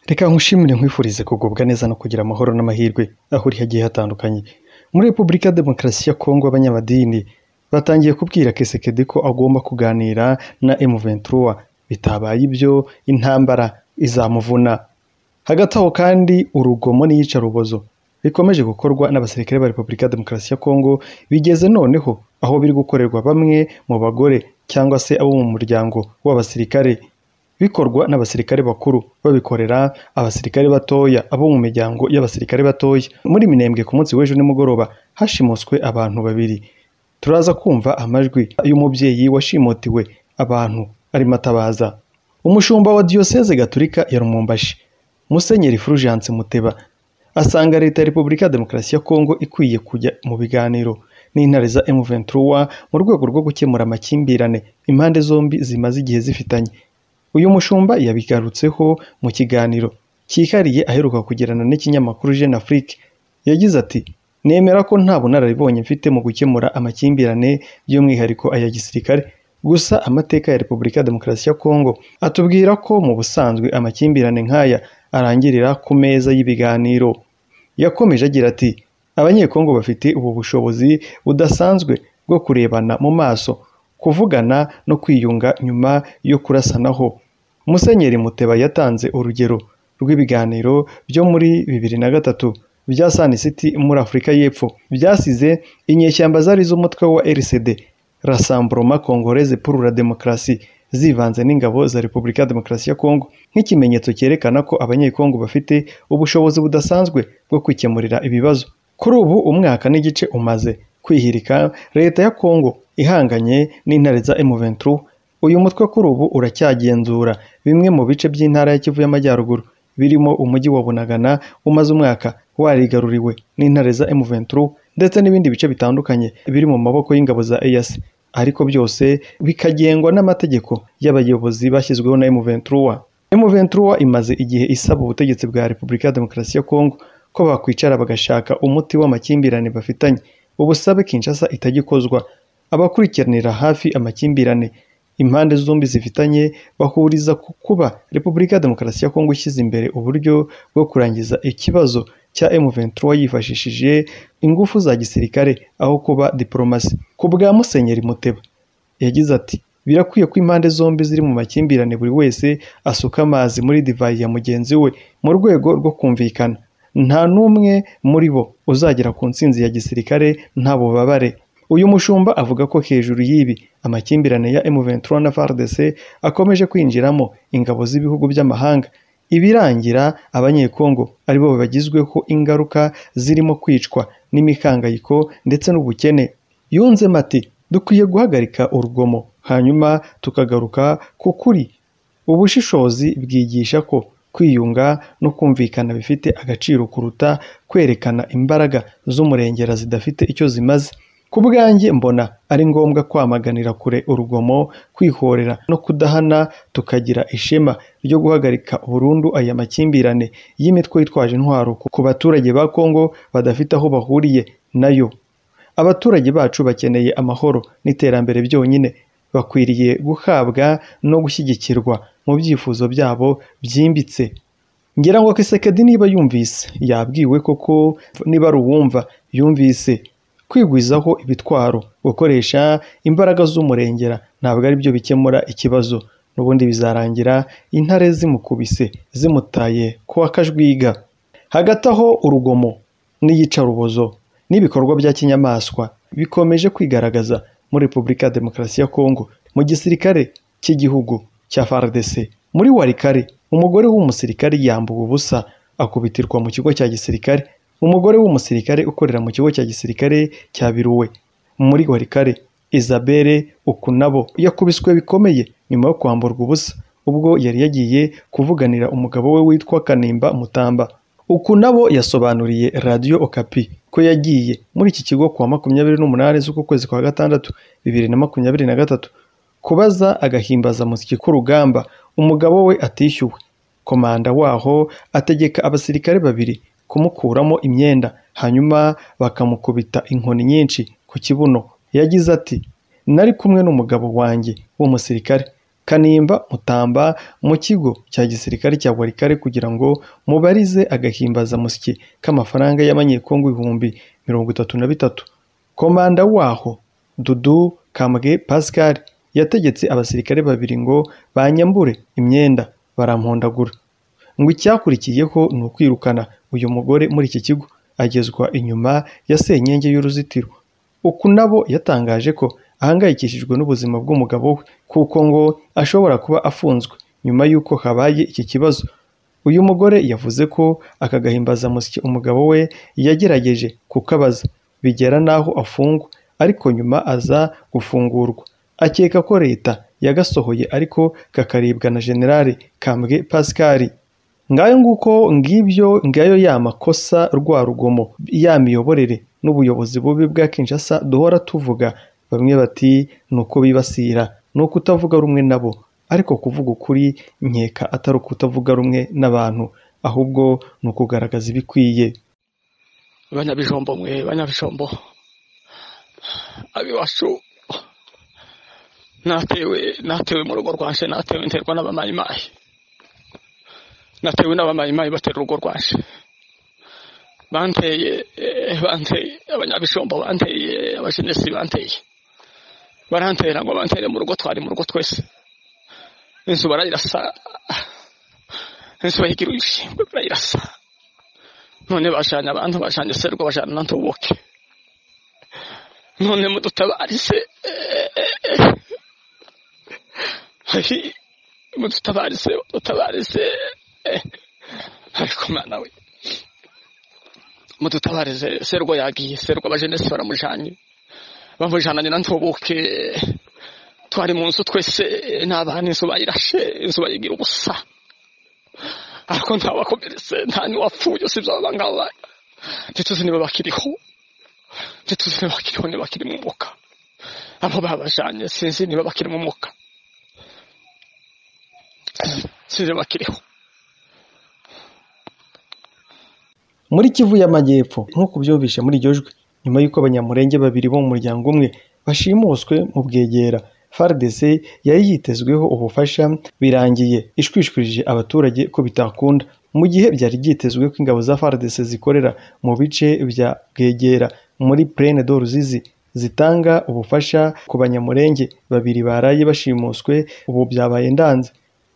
Reka nkushimire nkwifurize kugubwa neza no kugira amahoro n'amahirwe aho uri hagiye hatandukanye muri Repubulika ya Demokarasi ya Kongo abanyamadini batangiye kubwira Kisekedi ko agomba kuganira na M23 bitabaye ibyo intambara izamuvuna hagati aho kandi urugomo n'iyicarubozo bikomeje gukorwa n'abasirikare ba Repubulika ya Demokarasi ya Kongo bigeze noneho aho biri gukorerwa bamwe mu bagore cyangwa se abo mu muryango w'abasirikare bikorwa n'abasirikare bakuru babikorera abasirikare batoya abo mu miryango y'abasirikare batoya muri minembwe ku munsi w'ejo nimugoroba hashimuswe abantu babiri turaza kumva amajwi y'umubyeyi washimotiwe abantu ari matabaza umushumba wa diyoseze gaturika ya rumumbashi musenyeri fulgence muteba asanga leta ya repubulika ya demokarasi ya kongo ikwiye kujya mu biganiro n'intare za M23 mu rwego rwo gukemura amakimbirane impande zombi zimaze igihe zifitanye uyu mushumba yabigarutseho mu kiganiro cyihariye aheruka kugirana n'ikinyamakuru Jeune Afrique yagize ati nemera ko nta bunararibonye mfite mu gukemura amakimbirane by'umwihariko aya gisirikare gusa amateka ya Repubulika ya Demokarasi ya Kongo atubwira ko mu busanzwe amakimbirane nk'aya arangirira ku meza y'ibiganiro yakomeje agira ati abanyekongo bafite ubu bushobozi budasanzwe bwo kurebana mu maso kuvugana no kwiyunga nyuma yo kurasanaho musenyeri muteba yatanze urugero rw'ibiganiro byo muri bibiri na gatatu bya Sun City muri Afurika y'Epfo byasize inyeshyamba zari z'umutwe wa RCD Rassemblement Congolaise pour la Démocratie zivanze n'ingabo za Repubulika ya Demokarasi ya Kongo nk'ikimenyetso cyerekana ko abanyekongo bafite ubushobozi budasanzwe bwo kwikemurira ibibazo kuri ubu umwaka n'igice umaze kwihirika leta ya Kongo ihanganye n'intare za M23 uyu mutwe kuri ubu uracyagenzura bimwe mu bice by'intara ya Kivu y'Amajyaruguru birimo umujyi wa Bunagana umaze umwaka warigaruriwe n'intare za M23 ndetse n'ibindi bice bitandukanye biri mu maboko y'ingabo za EAC ariko byose bikagengwa n'amategeko y'abayobozi bashyizweho na M23 M23 imaze igihe isaba ubutegetsi bwa Repubulika ya Demokarasi ya Kongo ko bakwicara bagashaka umuti w'amakimbirane bafitanye ubusabe Kinshasa itagikozwa abakurikiranira hafi amakimbirane impande zombi zifitanye bahuriza ku kuba Repubulika ya Demokarasi ya Kongo ishyize imbere uburyo bwo kurangiza ikibazo cya M23 yifashishije ingufu za gisirikare aho kuba diplomasi ku bwa Musenyeri Muteba yagize ati birakwiye ko impande zombi ziri mu makimbirane buri wese asuka amazi muri divayi ya mugenzi we mu rwego rwo kumvikana nta n'umwe muri bo uzagera ku ntsinzi ya gisirikare nta bubabare uyu mushumba avuga ko hejuru y'ibi amakimbirane ya M23 na FARDC akomeje kwinjiramo ingabo z'ibihugu by'amahanga ibirangira abanyekongo aribo bagizweho ingaruka zirimo kwicwa n'imikangayiko ndetse n'ubukene yunzemo ati dukwiye guhagarika urugomo hanyuma tukagaruka ku kuri ubushishozi bwigisha ko kwiyunga no kumvikana bifite agaciro kuruta kwerekana imbaraga z'umurengera zidafite icyo zimaze ku bwanjye mbona ari ngombwa kwamaganira kure urugomo kwihorera no kudahana tukagira ishema ryo guhagarika burundu aya makimbirane y'imitwe yitwaje intwaro ku baturage ba kongo badafite aho bahuriye nayo abaturage bacu bakeneye amahoro n'iterambere byonyine bakwiriye guhabwa no gushyigikirwa mu byifuzo byabo byimbitse ngira ngo kisekedi niba yumvise yabwiwe koko niba ari uwumva yumvise kwigwizaho ibitwaro gukoresha imbaraga z'umurengera ntabwo ari byo bikemura ikibazo n'ubundi bizarangira intare zimukubise zimutaye kuwa kajwiga hagati aho urugomo n'iyicarubozo n'ibikorwa bya kinyamaswa bikomeje kwigaragaza muri repubulika ya demokarasi ya kongo mu gisirikare cy'igihugu cya FARDC muri warikare umugore w'umusirikare yambuwe ubusa akubitirwa mu kigo cya gisirikare umugore w'umusirikare ukorera mu kigo cya gisirikare cya biruwe muri warikare Isabelle ukunabo yakubiswe bikomeye nyuma yo kwamburwa ubusa ubwo yari yagiye kuvuganira umugabo we witwa Kanimba Mutamba ukunabo yasobanuriye Radio Okapi ko yagiye muri iki kigo kwa makumyabiri n'umunani z'uku kwezi kwa gatandatu bibiri na makumyabiri na gatatu kubaza agahimbazamusyi k'urugamba umugabo we atishyuwe komanda waho ategeka abasirikare babiri kumukuramo imyenda hanyuma bakamukubita inkoni nyinshi ku kibuno yagize ati nari kumwe n'umugabo wanjye w'umusirikare kanimba mutamba mu kigo cya gisirikare cya warikare kugira ngo mubarize agahimbazamusyi k'amafaranga y'amanyekongo ibihumbi mirongo itatu na bitatu komanda waho dudu kambwe pascal yategetse abasirikare babiri ngo banyambure imyenda barampondagura ngo icyakurikiyeho ni ukwirukana uyu mugore muri iki kigo agezwa inyuma ya senyenge y'uruzitiro uku nabo yatangaje ko ahangayikishijwe n'ubuzima bw'umugabo we kuko ngo ashobora kuba afunzwe nyuma y'uko habaye iki kibazo uyu mugore yavuze ko aka gahimbazamusyi umugabo we yagerageje kukabaza bigera n'aho afungwa ariko nyuma aza gufungurwa akeka ko leta yagasohoye ariko kakaribwa na generale kambwe pascal ngayo nguko ngibyo ngayo ya makosa rwa rugomo ya miyoborere n'ubuyobozi bubi bwa kinshasa duhora tuvuga bamwe bati ni uko bibasira ni uko utavuga rumwe nabo ariko kuvuga ukuri nkeka atari uko utavuga rumwe n'abantu ahubwo ni ukugaragaza ibikwiye banyabijombo mwe banyabijombo abiwacu natewe natewe mu rugo rwanje natewe nterwa n'abamayimayi natewe n'abamayimayi batera urugo rwanje banteye eh, banteye abanyabijombo banteye abajenesi banteye barantera ngo bantere mu rugo twari mu rugo twese inzu barayirasa inzu bayigira ibishingwe barayirasa none bajanye abantu bajanye serwa bajanye na ntubuke none mudutabarise mudutabarise mudutabarise ariko mwana we mudutabarise serwa yagiye serwa abajenesi baramujanye bamujananye na ntubuke twari mu nzu twese n'abana inzu bayirashe inzu bayigira ubusa ariko ntawakomeretse nta n'uwapfuye usibye aba ngaba ntituzi niba bakiriho ntituzi niba bakiriho niba bakiri mu mwuka abo babajanye sinzi niba bakiri mu mwuka sinzi niba bakiriho muri kivu y'amajyepfo nk'uko byumvishe muri iryo jwi nyuma y'uko abanyamurenge babiri bo mu muryango umwe bashimuswe mu bwegera fardc yari yitezweho ubufasha birangiye ishwishwirije abaturage ko bitakunda mu gihe byari byitezwe ko ingabo za fardc zikorera mu bice bya bwegera muri plaine de ruzizi zitanga ubufasha ku banyamurenge babiri baraye bashimuswe ubu byabaye ndanze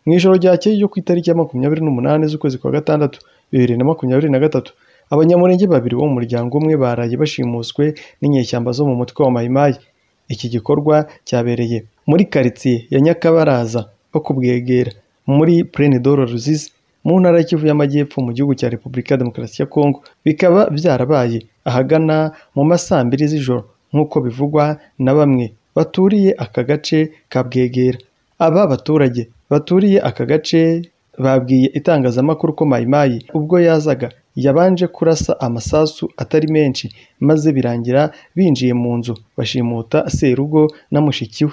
mu ijoro ryakeye ryo ku itariki ya makumyabiri n'umunani z'ukwezi kwa gatandatu bibiri na makumyabiri na gatatu abanyamurenge babiri bo mu muryango umwe baraye bashimuswe n'inyeshyamba zo mu mutwe wa mayimayi iki gikorwa cyabereye muri karitsiye ya nyakabaraza ho ku bwegera muri plaine de ruzizi mu ntara y'ikivu y'amajyepfo mu gihugu cya repubulika ya demokarasi ya kongo bikaba byarabaye ahagana mu ma saa mbiri z'ijoro nk'uko bivugwa na bamwe baturiye aka gace ka bwegera aba baturage baturiye aka gace babwiye itangazamakuru ko mayimayi ubwo yazaga yabanje kurasa amasasu atari menshi maze birangira binjiye mu nzu bashimuta serugo na mushiki we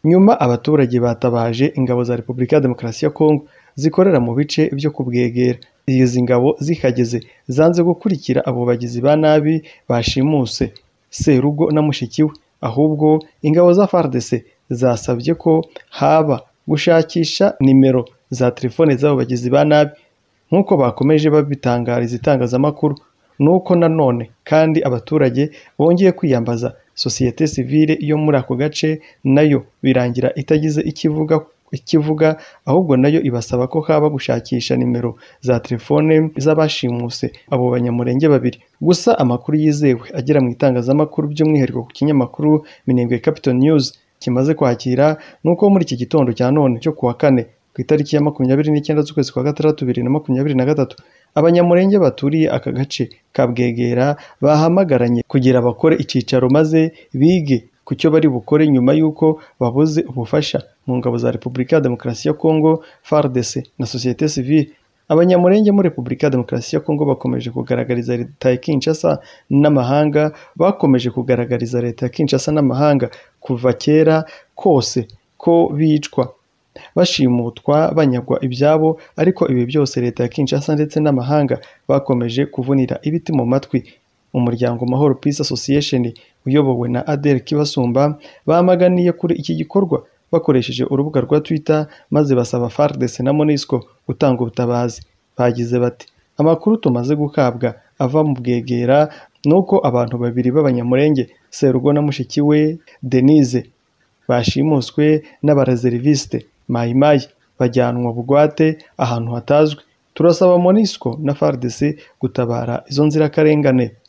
nyuma abaturage batabaje ingabo za repubulika ya demokarasi ya kongo zikorera mu bice byo kubwegera izi ngabo zihageze zanze gukurikira abo bagizi ba nabi bashimuse serugo na mushiki we ahubwo ingabo za fardc zasabye ko haba gushakisha nimero za telefone z'abo bagizi ba nabi nk'uko bakomeje babitangariza itangazamakuru ni uko nanone kandi abaturage bongeye kwiyambaza sosiyete sivile yo muri ako gace nayo birangira itagize icyo ivuga ikivuga ahubwo nayo ibasaba ko haba gushakisha nimero za telefone z'abashimuse abo banyamurenge babiri gusa amakuru yizewe agera mu itangazamakuru by'umwihariko ku kinyamakuru minembwe capital news kimaze kwakira ni uko muri iki gitondo cya none cyo kuwa kane ku itariki ya makumyabiri n'icyenda z'ukwezi kwa gatandatu bibiri na makumyabiri na gatatu abanyamurenge baturiye aka gace ka bwegera bahamagaranye kugira bakore icyicaro maze bige ku cyo bari bukore nyuma y'uko babuze ubufasha mu ngabo za repubulika ya demokarasi ya kongo fardc na sosiyete sivile abanyamurenge muri repubulika ya demokarasi ya kongo bakomeje kugaragariza leta ya kinshasa n'amahanga bakomeje kugaragariza leta ya kinshasa n'amahanga kuva kera kose ko bicwa bashimutwa banyagwa ibyabo ariko ibi byose leta ya kinshasa ndetse n'amahanga bakomeje kuvunira ibiti mu matwi umuryango mahoro peace association uyobowe na adel kibasumba bamaganiye kuri iki gikorwa bakoresheje urubuga rwa twitter maze basaba fardc na monisco gutanga ubutabazi bagize bati amakuru tumaze gukabwa ava mu bwegera ni uko abantu babiri b'abanyamurenge serugo na mushiki we denise bashimuswe n'abarezeriviste mayimayi bajyanwa bugwate ahantu hatazwi turasaba monisco na fardc gutabara izo nzirakarengane